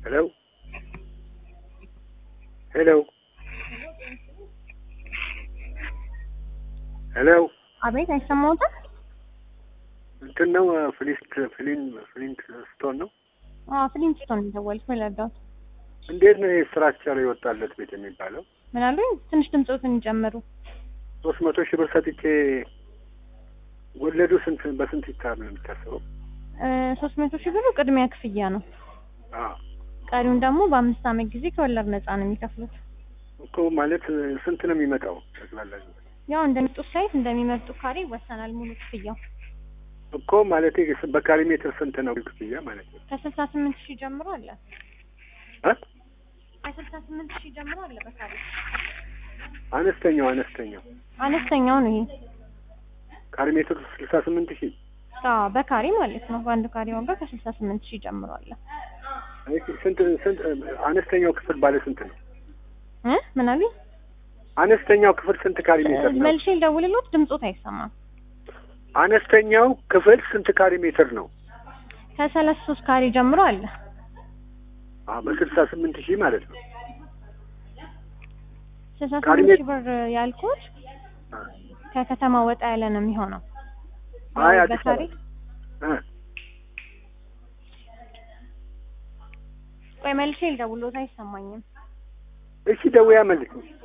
ሄሎ ሄሎ ሄሎ አቤት አይሰማዎትም? እንትን ነው ፍሊንት ፍሊን ፍሊንት ስቶን ነው። አዎ ፍሊንትስቶን ነው የደወልኩት። ምን ልርዳዎት? እንዴት ነው ስትራክቸር የወጣለት ቤት የሚባለው? ምን አሉኝ? ትንሽ ድምፆትን ይጨምሩ። ሶስት መቶ ሺህ ብር ሰጥቼ ወለዱ ስንት በስንት ይታል ነው የሚታሰበው? ሶስት መቶ ሺህ ብሩ ቅድሚያ ክፍያ ነው። አዎ ቀሪውን ደግሞ በአምስት ዓመት ጊዜ ከወለድ ነፃ ነው የሚከፍሉት። እኮ ማለት ስንት ነው የሚመጣው ጠቅላላ? ያው እንደሚመጡት ሳይት እንደሚመርጡ ካሬ ይወሰናል ሙሉ ክፍያው። እኮ ማለት በካሪ ሜትር ስንት ነው ክፍያ ማለት ነው? ከስልሳ ስምንት ሺህ ጀምሮ አለ። እ ከስልሳ ስምንት ሺህ ጀምሮ አለ በካሬ። አነስተኛው አነስተኛው አነስተኛው ነው ይሄ። ካሪ ሜትር ስልሳ ስምንት ሺህ አዎ በካሬ ማለት ነው። በአንድ ካሬ ዋጋ ከስልሳ ስምንት ሺህ ጀምሮ አለ። እሺ፣ ስንት ስንት አነስተኛው ክፍል ባለ ስንት ነው? እ ምን አሉኝ? አነስተኛው ክፍል ስንት ካሪ ሜትር ነው? መልሼ ልደውልልዎት፣ ድምፆት አይሰማም። አነስተኛው ክፍል ስንት ካሪ ሜትር ነው? ከሰላሳ ሶስት ካሬ ጀምሮ አለ። አዎ በስልሳ ስምንት ሺህ ማለት ነው። ስልሳ ካሬ ስምንት ሜት- ሺህ ብር ያልኩት ከከተማ ወጣ ያለ ነው የሚሆነው። አይ ያው አዲስ በካሬ አበባ እ ቆይ መልሼ ልደውልልዎት፣ አይሰማኝም። እሺ ደውያ መልስ